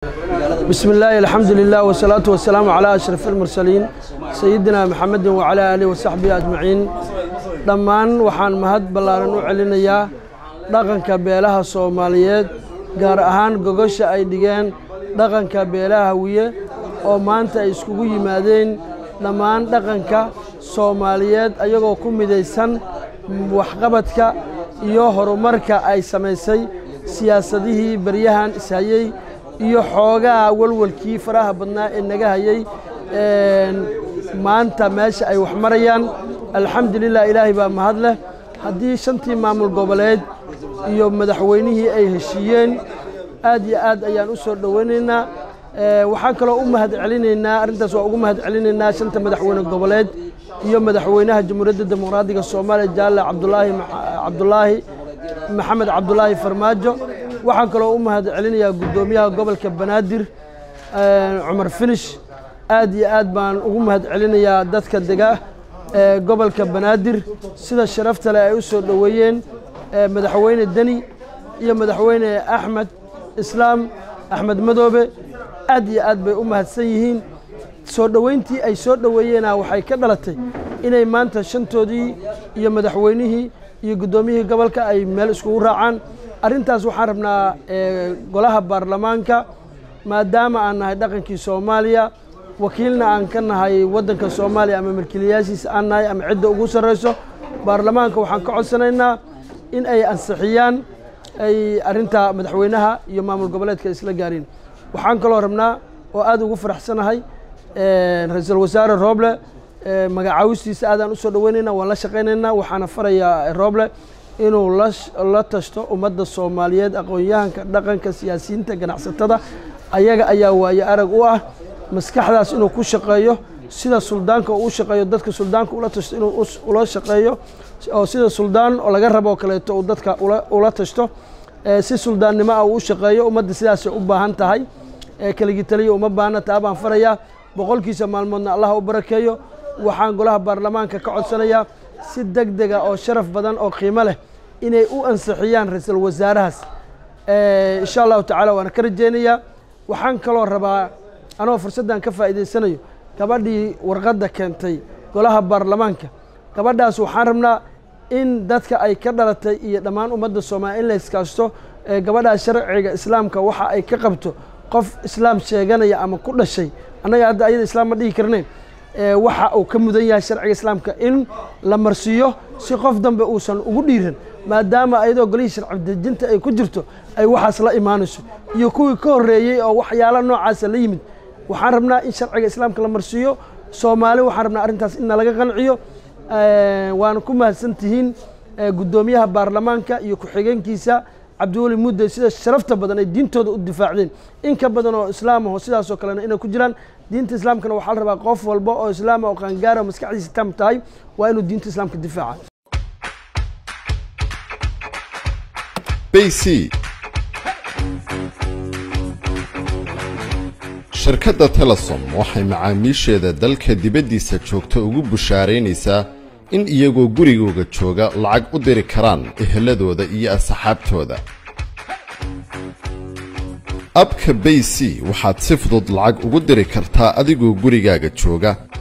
بسم الله الحمد لله والصلاة والسلام على أشرف المرسلين سيدنا محمد وعلى آله وصحبه أجمعين dhammaan waxaan mahad ballaaran u celinayaa dhaqanka beelaha soomaaliyeed gaar ahaan gogosha ay dhigeen dhaqanka beelaha hawiye oo maanta ay iskugu yimaadeen dhammaan dhaqanka soomaaliyeed ayagoo ku midaysan waxqabadka iyo horumarka ay samaysay siyaasadihii baryahan ishayey iyo xoogaha walwalkii faraha badnaa ee naga hayey maanta meesha ay wax marayaan alxamdulilah ilaahay baa mahad leh haddii shantii maamul goboleed iyo madaxweynihii ay heshiiyeen aad iyo aad ayaan u soo dhoweynaynaa waxaan kaloo u mahad celinaynaa arrintaas waa ugu mahad celinaynaa shanta madaxweyne goboleed iyo madaxweynaha jamhuuriyadda dimuqraadiga soomaaliya jaalle cabdulaahi cabdulaahi maxamed cabdulaahi farmaajo waxaan kaloo u mahad celinayaa guddoomiyaha gobolka banaadir cumar finish aad iyo aad baan ugu mahad celinayaa dadka dega ee gobolka banaadir sida sharafta leh ay u soo dhoweeyeen madaxweyne deni iyo madaxweyne axmed islaam axmed madoobe aad iyo aad bay u mahadsan yihiin soo dhoweyntii ay soo dhoweeyeena waxay ka dhalatay inay maanta shantoodii iyo madaxweynihii iyo guddoomiyihii gobolka ay meel iskugu raacaan arrintaas waxaan rabnaa golaha baarlamaanka maadaama aan nahay dhaqankii soomaaliya wakiilna aan ka nahay waddanka soomaaliya ama milkiilayaashiisa aan nahay ama cidda ugu sarrayso baarlamaanka waxaan ka codsanaynaa in ay ansixiyaan ay arrintaa madaxweynaha iyo maamul goboleedka isla gaareen waxaan kaloo rabnaa oo aad ugu faraxsanahay ra-iisul wasaare rooble magacaawistiisa aadaan u soo dhoweynaynaa waan la shaqaynaynaa waxaana farayaa rooble inuu la tashto ummadda soomaaliyeed aqoon-yahanka dhaqanka siyaasiyiinta ganacsatada ayaga ayaa waaye arag u ah maskaxdaas inuu ku shaqeeyo sida suldaanka uu u shaqeeyo dadka suldaanka ula tashto inuu ula shaqeeyo oo sida suldaan oo laga rabo oo kaleeto uu dadka ula tashto si suldaannimo ah uu u shaqeeyo ummadda sidaasay u baahan tahay keligii taliya uma baahna taa baan farayaa boqolkiisa maalmoodna allah u barakeeyo waxaan golaha baarlamaanka ka codsanayaa si deg dega oo sharaf badan oo qiimo leh inay u ansixiyaan ra-iisul wasaarahaas insha allahu tacaala waana ka rajeynayaa waxaan kaloo rabaa anoo fursaddan ka faa'iidaysanayo gabadhii warqadda keentay golaha baarlamaanka gabadhaas waxaan rabnaa in dadka ay ka dhalatay iyo dhammaan ummadda soomaaliya in la iskaasto gabadhaas sharciga islaamka waxa ay ka qabto qof islaam sheeganaya ama ku dhashay annaga hadda ayada islaam ma dhihi karneen waxa uu ka mudan yahay sharciga islaamka in la marsiiyo si qof dambe uusan ugu dhiiran maadaama ayadoo golihii sharci dejinta ay ku jirto ay waxaas la imaanayso iyo kuwii ka horreeyey oo waxyaala noocaasa la yimid waxaan rabnaa in sharciga islaamka la marsiiyo soomaali waxaan rabnaa arrintaas in nalaga qanciyo waana ku mahadsan tihiin guddoomiyaha baarlamaanka iyo ku-xigeenkiisa cabdiweli mudde sida sharafta badan ay diintooda u difaacdeen in ka badan oo islaam aho sidaasoo kalena inay ku jiraan diinta islaamkana waxaa la rabaa qof walba oo islaama oo qaangaara oo maskaxdiisa tam tahay waa inuu diinta islaamka difaaca bc shirkadda telesom waxay macaamiisheeda dalka dibaddiisa joogta ugu bushaaraynaysaa in iyagoo gurigooga jooga lacag u diri karaan eheladooda iyo asxaabtooda abka bay c waxaad si fudud lacag ugu diri kartaa adigoo gurigaaga jooga